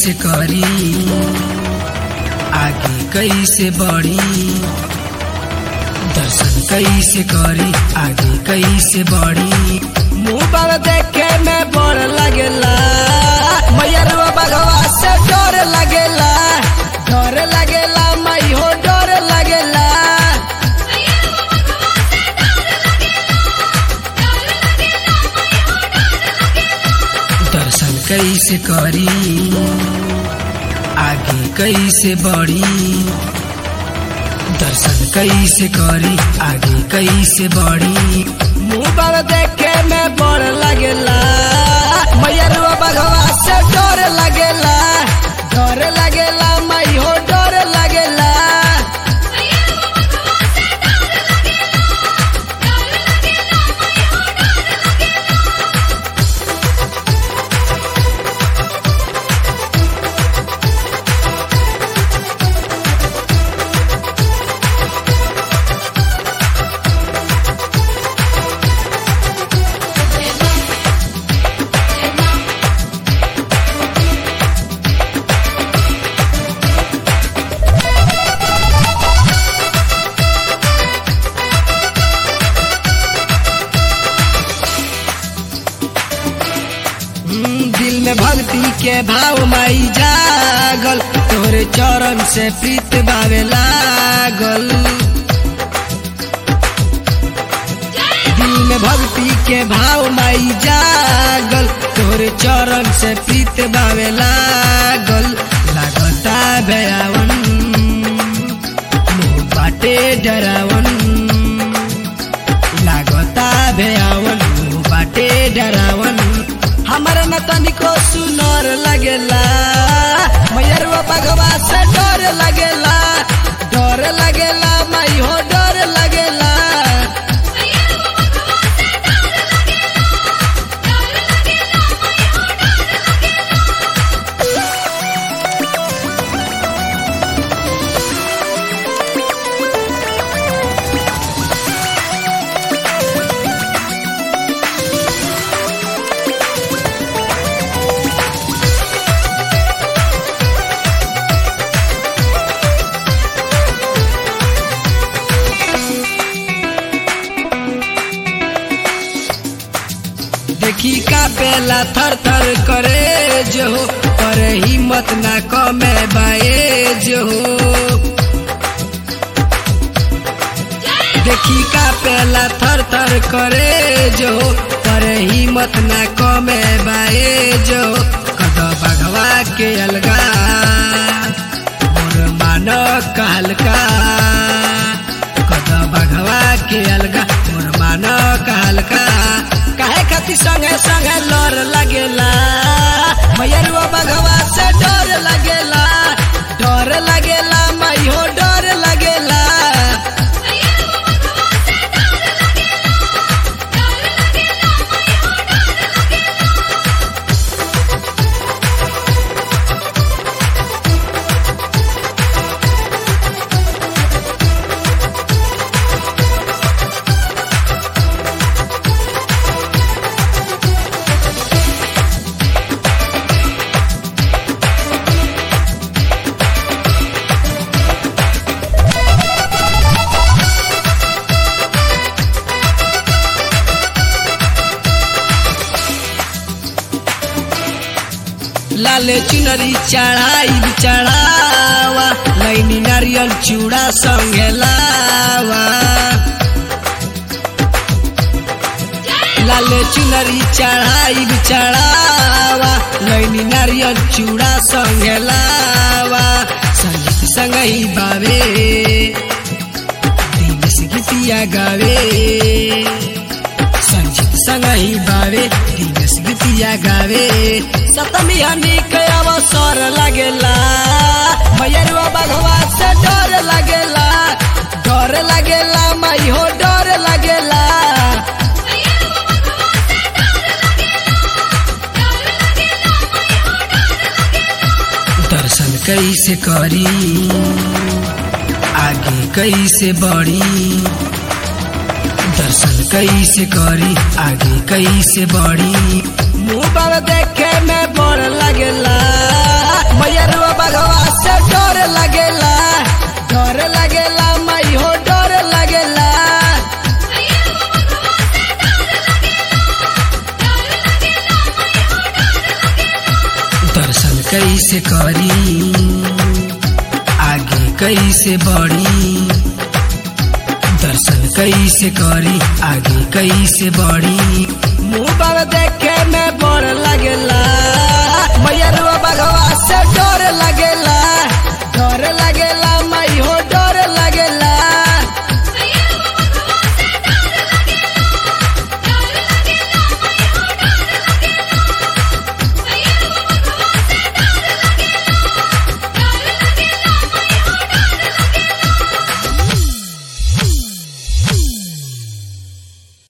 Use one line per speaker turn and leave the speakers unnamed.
कैसे करी आगे कैसे बढ़ी दर्शन कैसे करी आगे कैसे बढ़ी मुंह पर देखे में बड़ लगेला मैयरवा बगवा से डर लगेला डर लगेला मई हो डर लगेला दर्शन कैसे करी आगे कैसे बढ़ी दर्शन कैसे करी आगे कैसे बढ़ी मुंह पर देखे में बड़ लगेला मैयरवा बगवा से डर लगेला डर लगेला मई हो डर लगेला हम्म, दिल में भक्ति के भाव माई जागल तोरे चरण से प्रीत भावे लागल दिल में भक्ति के भाव माई जागल तोरे चरण से प्रीत भावे लागल लागता भयावन मुँह बाटे डरावन लागता भयावन मुँह बाटे डरावन हमारा न तनिको सुनर लगेला मैयरवा बगवा से डर लगेला डर लगेला मई हो डर लगेला देखी का बेला थर थर करे जो पर हिम्मत ना कमे बाए जो देखी का पेला थर थर करे जो पर हिम्मत ना कमे बाए जो कद बघवा के अलगा मोर मानो कहलका कद बघवा के अलगा मोर मानो कहलका काहे खातिर संगे संगे लर लगेला मैयरवा बघवा से डर लगेला डर लगेला मई हो डर लगेला लाले चुनरी चढ़ाई चढ़ावा लैनी नारियल चूड़ा संगे लावा लाले चुनरी चढ़ाई चढ़ावा लैनी नारियल चूड़ा संगे लावा संगीत संग ही बावे दिवस गीतिया गावे संगीत संग ही बावे दिवस गीतिया गावे सतमी हनी के अवसर लगेला मैयरवा बघवा से डर लगेला डर लगेला मई हो डर लगेला दर्शन कैसे करी आगे कैसे बढ़ी दर्शन कैसे करी आगे कैसे बढ़ी मुंह पर देखे में बड़ लगेला मैयरुआ बघवा से डर लगेला डर लगेला मई हो डर लगेला दर्शन कैसे करी आगे कैसे बढ़ी दर्शन कैसे करी आगे कैसे बढ़ी मुंह पर देखे में बड़ लगेला मैयरुआ बघवा से डर लगेला